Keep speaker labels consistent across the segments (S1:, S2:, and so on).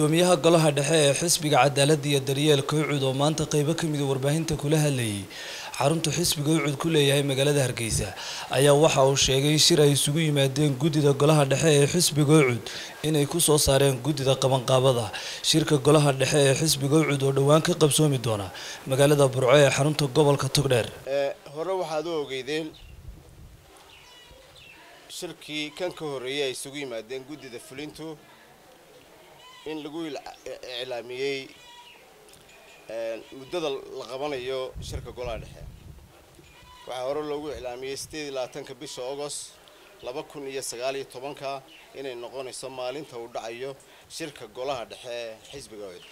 S1: gudoomiyaha golaha dhexe ee xisbiga cadaaladda iyo daryeelka ucud oo maanta qeybo ka mida warbaahinta kula hadlayay xarunta xisbiga ucud ku leeyahay magaalada hargeysa ayaa waxa uu sheegay shir ay isugu yimaadeen guddida golaha dhexe ee xisbiga ucud inay kusoo saareen guddida qabanqaabada shirka golaha dhexe ee xisbiga ucud oo dhowaan ka qabsoomi doona magaalada burco ee xarunta gobolka togdheer
S2: hore waxaad u ogeydeen shirkii kan ka horreeyay ay isugu yimaadeen guddida fulintu in lagu iclaamiyey muddada la qabanayo shirka golaha dhexe waxaa hore loogu iclaamiyey sideed iyo labaatanka bisha agost laba kun iyo sagaal iyo tobanka inay noqonayso maalinta uu dhacayo shirka golaha dhexe xisbiga cud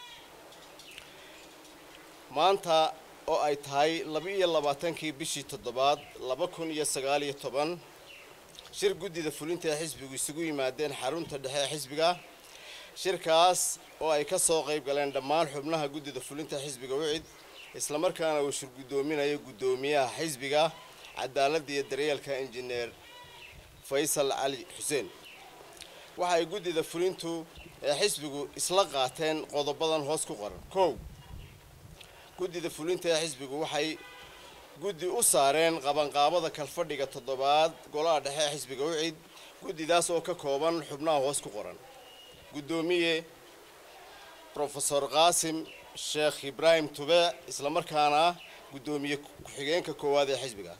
S2: maanta oo ay tahay laba iyo labaatankii bishii toddobaad laba kun iyo sagaal iyo toban shir guddida fulinta ee xisbigu isugu yimaadeen xarunta dhexe ee xisbiga shirkaas oo ay ka soo qayb galeen dhammaan xubnaha guddida fulinta xisbiga wicid islamarkaana uu shir guddoominayo guddoomiyaha xisbiga cadaaladda iyo daryeelka injineer faysal cali xuseen waxa ay guddida fulintu ee xisbigu isla qaateen qodobadan hoos ku qoran kow guddida fulinta ee xisbigu waxay guddi u saareen qabanqaabada kalfadhiga toddobaad golaha dhexe ee xisbiga wicid guddidaas oo ka kooban xubnaha hoos ku qoran guddoomiye rofesor qaasim sheekh ibraahim tube islamarkaana guddoomiye ku-xigeenka koowaad ee xisbiga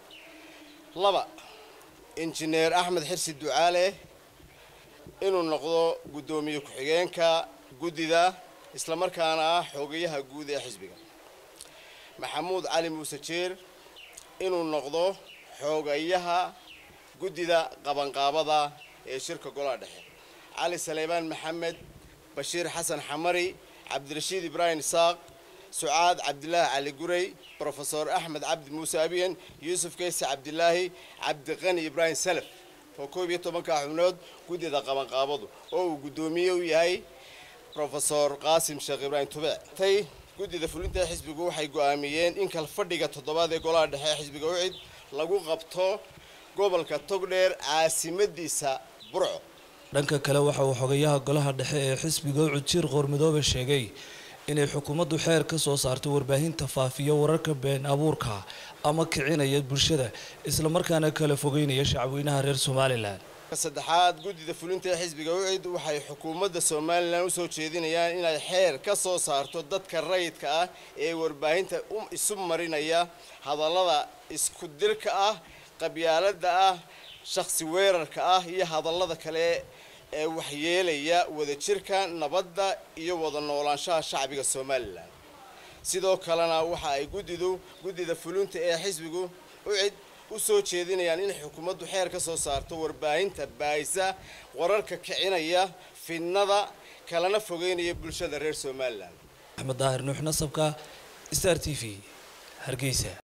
S2: laba injineer axmed xirsi ducaale inuu noqdo guddoomiye ku-xigeenka guddida islamarkaana ah xogayaha guud ee xisbiga maxamuud cali muuse jeer inuu noqdo xoogayaha guddida qabanqaabada ee shirka golaha dhexe cali saleymaan maxamed bashiir xasan xamari cabdirashiid ibraahim isaaq sucaad cabdilaahi cali gurey brofesor axmed cabdi muuse abiyan yuusuf keyse cabdilaahi cabdiqani ibraahim salaf oo koob iyo tobanka xubnood guddida qabanqaabadu oo uu guddoomiye u yahay rofesor qaasim sheekh ibraahim tube tay guddida fulinta xisbigu waxay go-aamiyeen in kalfadhiga toddobaad ee golaha dhexe ee xisbiga ucid lagu qabto gobolka togdheer caasimadiisa burco
S1: dhanka kale waxa uu xogayaha golaha dhexe ee xisbiga ucud jiir qoormidoobe sheegay inay xukuumaddu xeer ka soo saarto warbaahinta faafiya wararka been abuurka ama kicinaya bulshada islamarkaana kala fogeynaya shacweynaha reer somalilan
S2: saddexaad guddida fulinta ee xisbiga ucid waxay xukuumadda somalilan usoo jeedinayaan inay xeer ka soo saarto dadka rayidka ah ee warbaahinta isu marinaya hadallada isku dirka ah qabyaalada ah shakhsi weerarka ah iyo hadallada kale ee waxyeelaya wadajirka nabadda iyo wada noolaanshaha shacbiga somalilan sidoo kalena waxa ay guddidu guddida fulinta ee xisbigu ucid usoo jeedinayaan in xukuumaddu xeer ka soo saarto warbaahinta baayisa wararka kicinaya fidnada kalena fogeynaya bulshada reer somalilan
S1: axmed daahir nuux nasabka star t v hargeysa